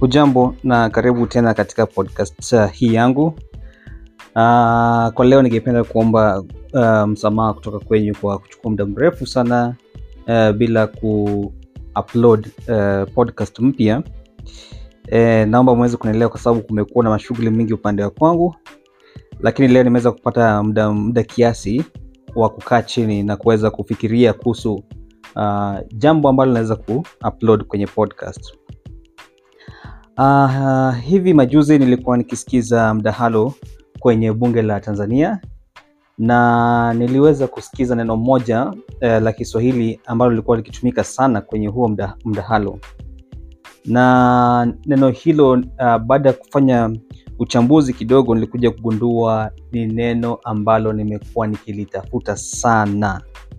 Hujambo na karibu tena katika podcast uh, hii yangu. Uh, kwa leo ningependa kuomba uh, msamaha kutoka kwenyu kwa kuchukua muda mrefu sana uh, bila ku-upload uh, podcast mpya. Eh, naomba mweze kunielewa kwa sababu kumekuwa na mashughuli mingi upande wa kwangu, lakini leo nimeweza kupata muda muda kiasi wa kukaa chini na kuweza kufikiria kuhusu uh, jambo ambalo naweza ku-upload kwenye podcast. Uh, hivi majuzi nilikuwa nikisikiza mdahalo kwenye bunge la Tanzania na niliweza kusikiza neno moja eh, la Kiswahili ambalo lilikuwa likitumika sana kwenye huo mda, mdahalo na neno hilo uh, baada ya kufanya uchambuzi kidogo nilikuja kugundua ni neno ambalo nimekuwa nikilitafuta sana.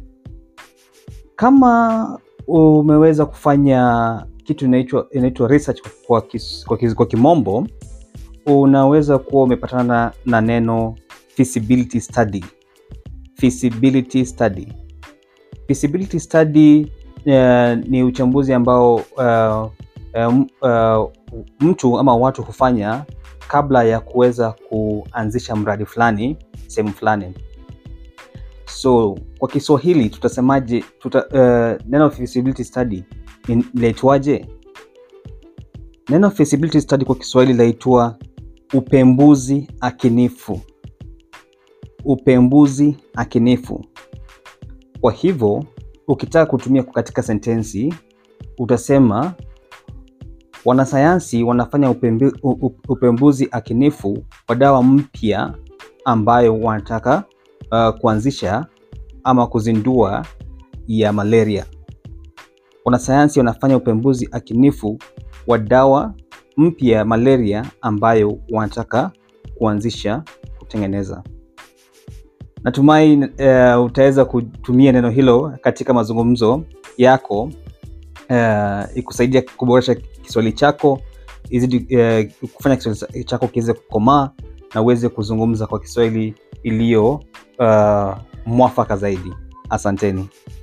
Kama umeweza kufanya kitu inaitwa inaitwa research kwa, kis, kwa, kis, kwa kimombo unaweza kuwa umepatana na, na neno feasibility study. Feasibility study. Feasibility study uh, ni uchambuzi ambao uh, um, uh, mtu ama watu hufanya kabla ya kuweza kuanzisha mradi fulani sehemu fulani. So kwa Kiswahili tutasemaje? Tuta, uh, neno feasibility study linaitwaje? Neno feasibility study kwa Kiswahili linaitwa upembuzi akinifu. Upembuzi akinifu. Kwa hivyo ukitaka kutumia katika sentensi utasema wanasayansi wanafanya upembu, upembuzi akinifu wa dawa mpya ambayo wanataka uh, kuanzisha ama kuzindua ya malaria. Wanasayansi wanafanya upembuzi akinifu wa dawa mpya ya malaria ambayo wanataka kuanzisha kutengeneza. Natumai uh, utaweza kutumia neno hilo katika mazungumzo yako uh, ikusaidia kuboresha Kiswahili chako izidi uh, kufanya Kiswahili chako kiweze kukomaa na uweze kuzungumza kwa Kiswahili iliyo uh, mwafaka zaidi. Asanteni.